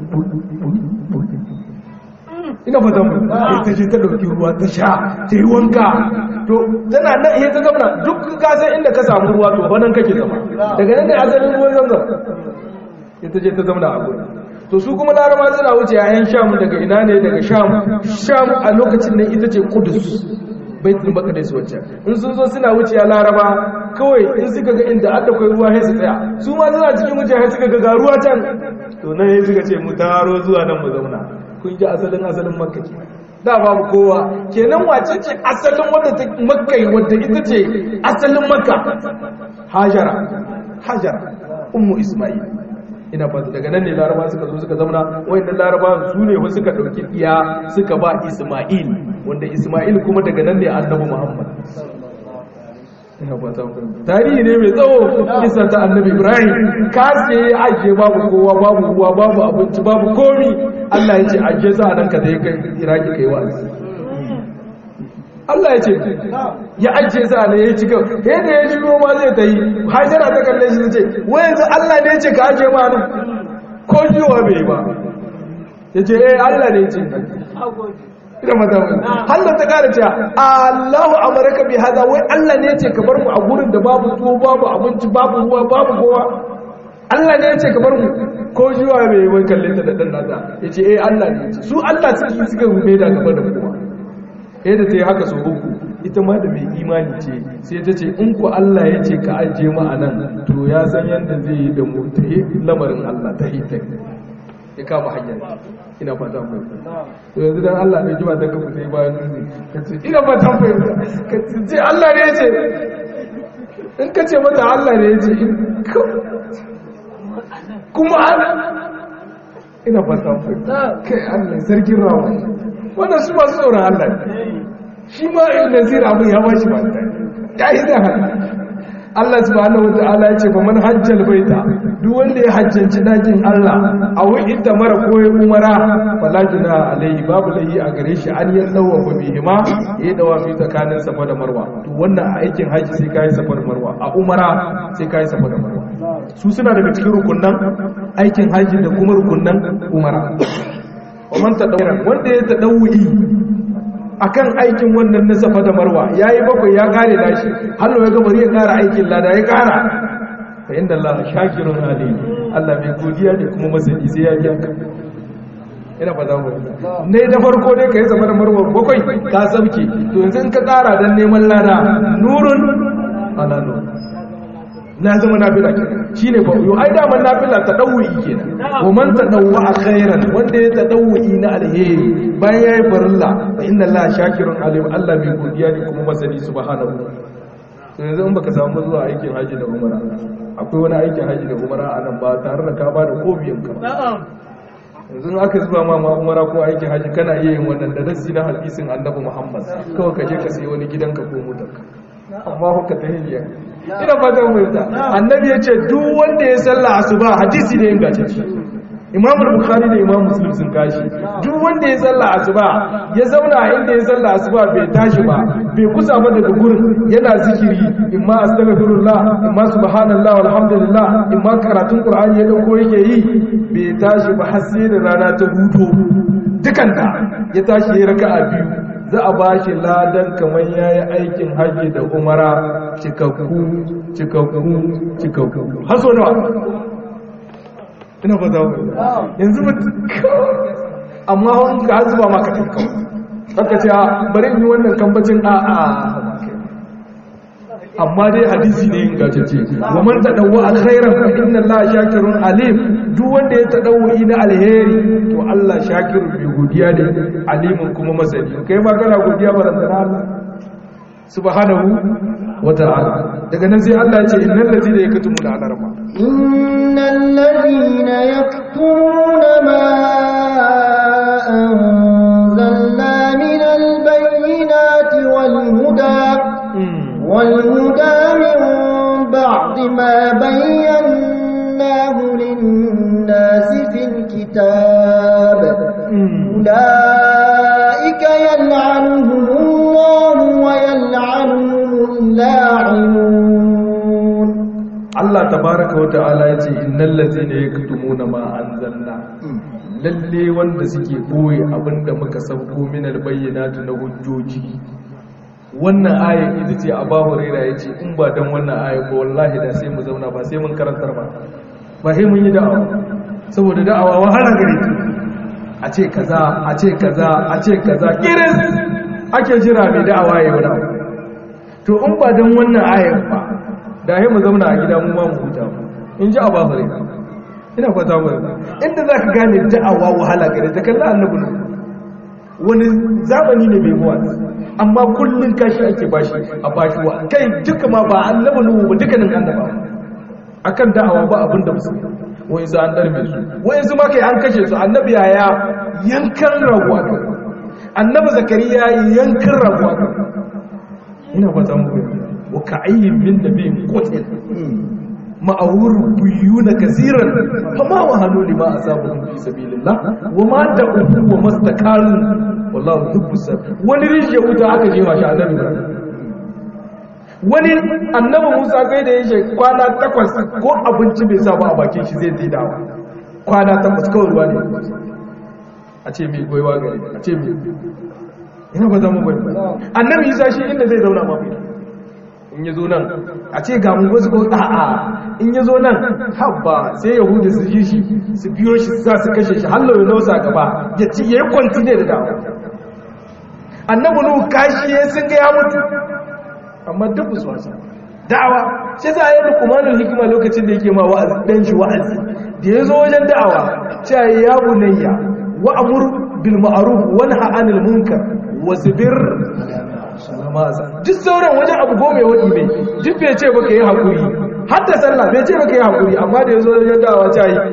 Speaker 1: ina fatan mu ta ce ta ɗauki ruwa ta sha ta yi wanka to tana nan iya ta zamana duk ka san inda ka samu ruwa to banan kake zama daga nan ne asalin ruwan zamzam ita ce ta zamana a gurin to su kuma laraba suna wuce yayan sham daga ina ne daga sham sham a lokacin nan ita ce kudus baitul maqdis wacce in sun zo suna wuce ya laraba kawai in suka ga inda aka kai ruwa sai su tsaya su ma suna cikin wuce sai suka ga ruwa can to nan sai suka ce mu taro zuwa nan mu zauna kun ji asalin asalin makka ke da babu kowa kenan wace ce asalin wadda ta makka wadda ita ce asalin makka hajara hajara ummu isma'il ina ba daga nan ne laraba suka zo suka zauna wayannan laraba su ne wasu suka dauki iya suka ba isma'il wanda isma'il kuma daga nan ne annabi muhammad ina ba ta tarihi ne mai tsawo kisa ta annabi ibrahim kaske ya ajiye babu kowa babu ruwa babu abinci babu komi allah ya ce ajiye sa a nan ka da ya kai iraki kai wa'azi Allah ya ce ya ajiye sa ne ya ci gaba yadda ya shiro ma zai ta yi hajjara ta kalle shi ce wai yanzu Allah ne ya ce ka ajiye ma nan ko jiwa bai ba ya ce eh Allah ne ya ce ina mata Allah ta kara cewa Allahu amaraka bi hada wai Allah ne ya ce ka bar mu a gurin da babu tuwo babu abinci babu ruwa babu kowa Allah ne ya ce ka bar mu ko jiwa bai wai kalle ta da dan nasa ya ce eh Allah ne ya ce su Allah suke suka rume da gaba da kowa yadda ta yi haka sau uku ita ma da mai imani ce sai ta ce in ku Allah ya ce ka ajiye mu a nan to ya san yadda zai yi da mu ta yi lamarin Allah ta hita ya kama hanyar ina fata mai to yanzu dan Allah ne jima ta kafa sai bayan nuni ka ce ina fata mai ka ce Allah ne ya ce in ka ce mata Allah ne ya ce kuma ana ina fata mai kai Allah sarkin rawa wannan su masu tsoron Allah shi ma in nazir abin ya ba shi ba ya yi da haka Allah subhanahu wata'ala ya ce ba man hajjal baita duk wanda ya hajjanci dakin Allah a wurin da mara koyi umara fala juna alaihi babu lahi a gare shi an ya dawa ba bihima ya dawa fi tsakanin safa da marwa to wannan a aikin haji sai kai safa da marwa a umara sai kai safa da marwa su suna daga cikin rukunnan aikin haji da kuma rukunnan umara ومن تدور wanda ya tadawwi akan aikin wannan na safa da marwa yayi bakwai ya kare nashi hallo ya ga bari ya kara aikin lada ya kara fa inda Allah shakirun alim Allah mai godiya ne kuma masani sai ya biya ka ina fata mu ne da farko dai kai zama da marwa bakwai ka sauke to yanzu in ka kara dan neman lada nurun ala nur na zama nafila kenan shine fa yo ai da man nafila tadawwi kenan wa man tadawwa khairan wanda ya tadawwi na alheri bayan yayi farilla fa inna allaha shakirun alim Allah mai godiya ne kuma masani subhanahu to yanzu in baka samu zuwa aikin haji da umara akwai wani aikin haji da umara a nan ba tare da ka ba da kobiyan ka yanzu in aka zuwa ma umara ko aikin haji kana iya yin wannan da nasi na hadisin annabi Muhammad kawai ka je ka sayi wani gidanka ko motarka amma hukka ta hiliya ina fatan fahimta annabi ya ce duk wanda ya salla asuba hadisi ne ingantacce imam bukhari da imam muslim sun kashi duk wanda ya salla asuba ya zauna a inda ya salla asuba bai tashi ba bai kusa ba daga gurin yana zikiri imma astaghfirullah imma subhanallah walhamdulillah imma karatun qur'ani ya dauko yake yi bai tashi ba har sai da rana ta huto dukanta ya tashi ya raka'a biyu za a ba shi ladan kamar ya yi aikin hajji da umara cikakku cikakku cikakku haso nawa ina ba za yanzu ba amma wani ka zuba maka cikakku haka ce bari yi wannan kambacin a a amma dai hadisi ne yin gajece wa man tadawwa alkhairan fa inna allaha shakirun alim duk wanda ya tadawwi na alheri to Allah shakirun bi godiya ne alimun kuma masani kai ma kana godiya barantana Allah subhanahu wa ta'ala daga nan sai Allah ya ce innal ladina yaktumuna alarma
Speaker 2: innal ladina yaktumuna ma anzalna min albayyinati wal huda والهدى من بعد ما بيناه للناس في الكتاب أولئك يلعنهم الله ويلعنهم اللاعنون
Speaker 1: Allah tabaraka wa ta'ala ya ce innal ladzina yaktumuna ma anzalna lalle wanda suke boye abinda muka sauko min albayyinati na hujjoji wannan ayar ita ce a bahu raira ya ce in ba don wannan ayar ba wallahi da sai mu zauna ba sai mun karantar ba ba sai mun yi da'awa saboda da'awa wahala gare ta a ce kaza a ce kaza a ce kaza kiris ake jira mai da'awa ya yi to in ba don wannan ayar ba da sai mu zauna a gida mu ma mu huta in ji a bahu raira ina fata mu inda za ka gane da'awa wahala gare ta kalla annabi wani zamani ne bai muwa amma kullun kashi ake bashi a bashi wa kai duka ma ba annabi nuhu ba dukkanin annaba akan da'awa ba abin da musu wai su an darbe su wai su ma kai an kashe su annabi yaya yankan raguwa kan annabi zakariya yankan raguwa kan ina ba zan mu wa ka'ayyin min nabiyyin qutil ma'awur buyuna kasiran fama wa hannu lima asabahum fi sabilillah wa ma da'u wa mastakalu wallahu yuhibbu sabr wani rijiya wuta aka jefa shi annabi Ibrahim wani annabi Musa kai da yake kwana takwas ko abinci bai sa ba a bakin shi zai dawo kwana takwas kawai ruwa ne a ce mai goyiwa gari a ce mai ina ba za mu bai annabi Isa shi inda zai zauna ma bai in ya zo nan a ce ga mu wasu ko a'a in ya zo nan habba sai yahudu su ji shi su biyo shi za su kashe shi hallo ya nausa gaba ya ci ya yi kwanti ne da dawo annabi nuhu kashi ya sun ga ya mutu amma duk su wasa da'awa shi za a yi lukumanin hikima lokacin da yake ma wa'azi dan shi wa'azi da ya zo wajen da'awa cewa ya bunayya wa amur bil ma'ruf wa nahy anil munkar wasbir duk sauran wajen abu goma ya waɗi mai duk bai ce baka yi haƙuri har da sallah bai ce baka yi haƙuri amma da ya zo wajen dawa ta yi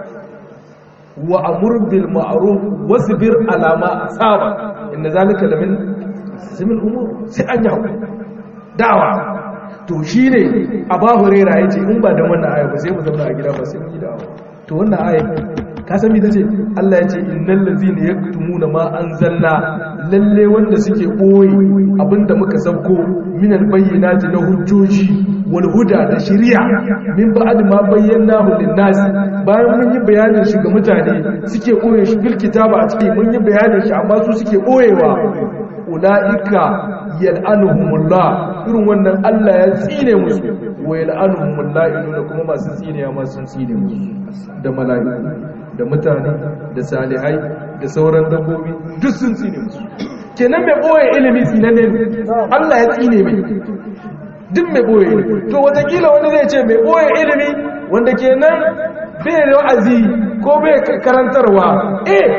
Speaker 1: wa amur bil ma'ruf wasbir alama saba inda zalika lamin simin umur sai an yi haƙuri dawa to shine abu hurairah yace in ba da wannan aya ba sai mu zauna a gida ba sai mu yi dawa to wannan aya ka san me tace Allah yace innal ladzina yaktumuna ma anzalna lalle wanda suke boye abinda muka sauko minal bayyinati na hujjoji wal huda da shari'a min ba'd ma bayyanahu lin nas bayan mun yi bayanin shi ga mutane suke boye shi bil kitaba a cikin mun yi bayanin shi amma su suke boyewa ulaika yal'anuhumullah irin wannan Allah ya tsine musu wa yal'anuhumullah da kuma masu tsine ma sun tsine musu da mala'iku da mutane da salihai da sauran dabbobi duk sun tsine musu kenan mai boye ilimi tsinanne Allah ya tsine mai duk mai boye ilimi to watakila wani zai ce mai boye ilimi wanda kenan bai da wa'azi ko bai karantarwa eh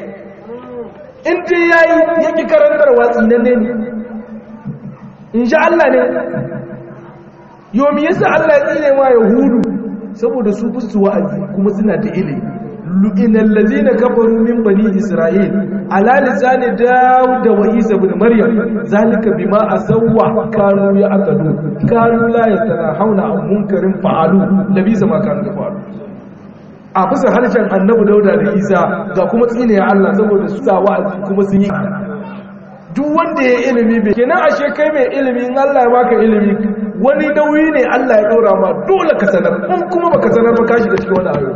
Speaker 1: in dai yayi yaki karantarwa tsinanne ne in sha Allah ne yomi yasa Allah ya tsine ma yahudu saboda su fusu wa'azi kuma suna da ilimi lu'ina allazina kafaru min bani isra'il ala lisani daud wa isa ibn maryam zalika bima asawwa kanu ya'tadu kanu la yatanahawna an munkarin fa'alu labisa ma kanu fa'alu a bisa harshen annabi dauda da isa ga kuma tsine ya Allah saboda su sa wa'azi kuma sun yi duk wanda ya ilimi bai kenan ashe kai mai ilimi in Allah ya baka ilimi wani nauyi ne Allah ya daura ma dole ka sanar in kuma baka sanar ba ka shiga cikin wani ayo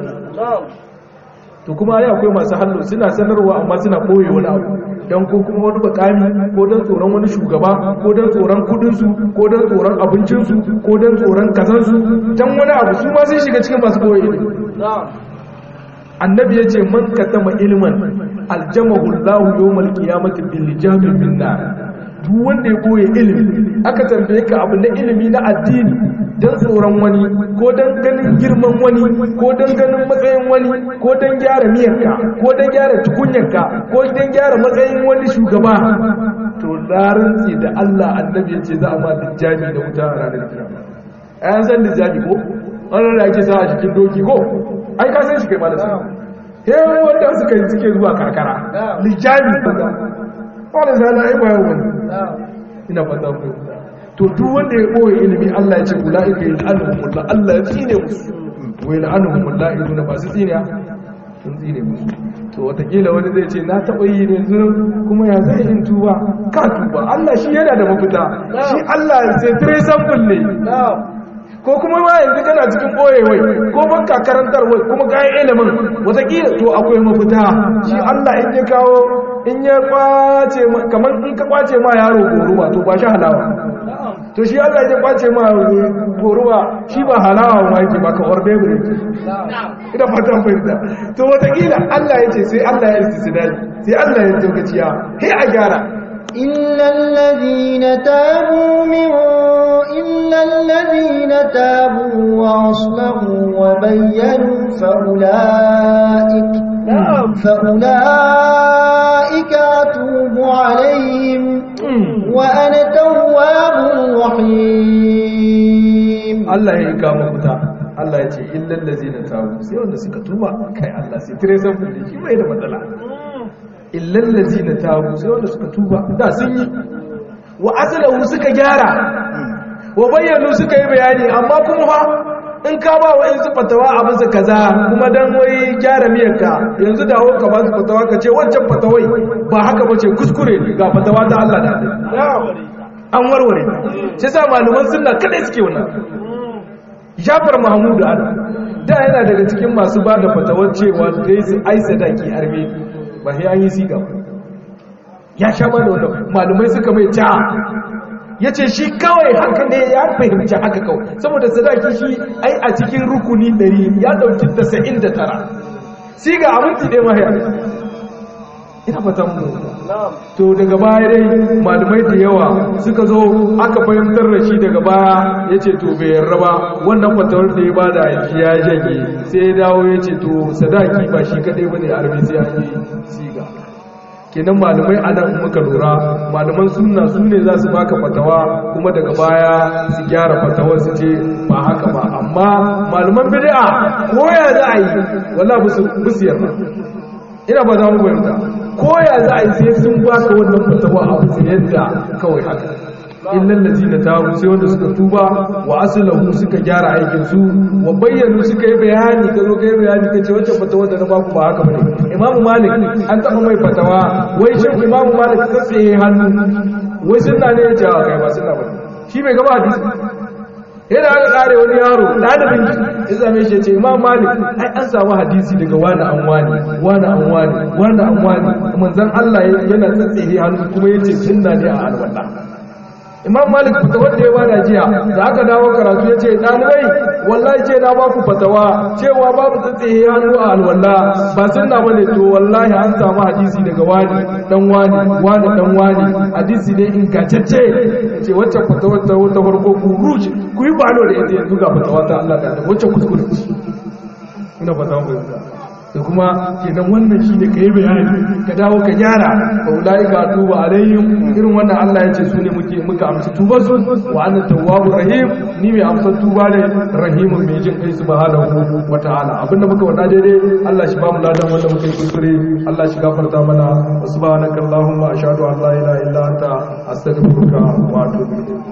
Speaker 1: to kuma ai akwai masu hallo suna sanarwa amma suna boye wani abu dan ko kuma wani bakami ko dan tsoron wani shugaba ko dan tsoron kudin su ko dan tsoron abincin su ko dan tsoron kazan su dan wani abu su ma sun shiga cikin masu boye ilimi annabi ya ce man katama ilman aljamahu Allahu yawmal qiyamati bil jamin min nar duk wanda ya boye ilimi aka tambaye ka abu na ilimi na addini dan tsoron wani ko dan ganin girman wani ko dan ganin matsayin wani ko dan gyara miyarka ko dan gyara tukunyarka ko dan gyara matsayin wani shugaba to larantsi da Allah annabi ya ce za a ma dijjami da wuta a ranar kiyama ayan san dijjami ko wannan da ake sa a cikin doki ko ai ka san shi kai malasa hewa wanda suka yi suke zuwa karkara lijami wanda zana ai bayan wani ina fata ku to duk wanda ya boye ilimi Allah ya ce ulaika yal'anuhumullah Allah ya tsine musu wa yal'anuhumullah iduna ba su tsine sun tsine musu to watakila wani zai ce na taɓa yi ne zuwa kuma ya zai in tuba ka tuba Allah shi yana da mafita shi Allah sai tire sample ne ko kuma ma yanzu kana cikin ɓoyewai ko banka karantar wai kuma kayan ilimin watakila to akwai mafita shi Allah in ya kawo in ya kwace kamar in ka kwace ma yaro goruwa to ba shi halawa to shi Allah ya kwace ma goruwa shi ba halawa ma yake ba ka orbe ne ina fatan fahimta to watakila Allah ya ce sai Allah ya istisnai sai Allah ya tokaciya sai a gyara
Speaker 2: إلا الذين تابوا من إلا الذين تابوا وأصلحوا وبينوا فأولئك فأولئك أتوب عليهم وأنا تواب رحيم
Speaker 1: الله يكام مفتا Allah ya ce illal ladzina tabu sai wanda suka tuba kai Allah sai tire san fulli shi bai da matsala illal ladzina tabu sai wanda suka tuba da sun yi wa asalahu suka gyara wa bayyanu suka yi bayani amma kuma fa in ka ba wa yanzu fatawa a bisa kaza kuma dan wai gyara miyarka yanzu dawo ka ba su fatawa ka ce wancan fatawai ba haka ba ce kuskure ne ga fatawa ta Allah da an warware sai sa malaman sunna kadai suke wannan Jafar Mahmud Adam da yana daga cikin masu ba da fatawar cewa dai su ai sadaki arme ba sai an yi siga ba ya sha ba da wannan malumai suka mai ja ya ce shi kawai haka ne ya fahimci haka kawai saboda sadaki shi ai a cikin rukuni 100 ya dauki 99 siga abinci ɗaya mahaya ina fatan mu to daga baya dai malumai da yawa suka zo aka fahimtar da shi daga baya ya ce to bai yarda ba wannan fatawar da ya bada shi ya jage sai ya dawo ya ce to sadaki ba shi kaɗai ba ne arbi sai an yi siga kenan malamai a nan muka lura malaman sunna su ne za su baka fatawa kuma daga baya su gyara fatawar su ce ba haka ba amma malaman bid'a ko ya za a yi wala busu yarda ina ba za mu bayyana ko ya za a yi sai sun baka wannan fatawa a busu yadda kawai haka illal ladina tabu sai wanda suka tuba wa aslahu suka gyara aikin su wa bayyanu suka yi bayani kazo kai bayani kace wacce fatawa da na baku ba haka bane imam malik an taba mai fatawa wai shin imam malik ta tsaye hannu wai sunna ne ya ce kai ba sunna bane shi bai gaba hadisi yana aka kare wani yaro ɗalibin ya zame shi ce imam malik ai an samu hadisi daga wani an wani wani an wani wani an wani manzon Allah yana tsatsehe hannu kuma yace sunna ne a alwala imam malik fita wanda ya bada jiya da aka dawo karatu ya ce ɗalibai wallahi ce na baku fatawa cewa babu tsatsehe hannu a alwala ba sunna bane to wallahi an samu hadisi daga wani dan wani wani dan wani hadisi ne ingantacce ce wacce fatawar ta wata farko ku ruji ku yi balo da ita yanzu ga fatawa ta Allah da wacce kuskure ina fatawa ku da kuma kenan wannan shi ne ka yi bayani ka dawo ka gyara ba ulai ka tuba alayhim irin wannan Allah ya ce su ne muke muka amsa tuba su wa anna tawwabur rahim ni mai amsa tuba ne rahimun mai jin kai subhanahu wa ta'ala abinda muka wada daidai Allah shi ba mu ladan wanda muka yi kuskure Allah shi gafarta mana subhanakallahumma ashhadu an la ilaha illa anta astaghfiruka wa atubu ilayk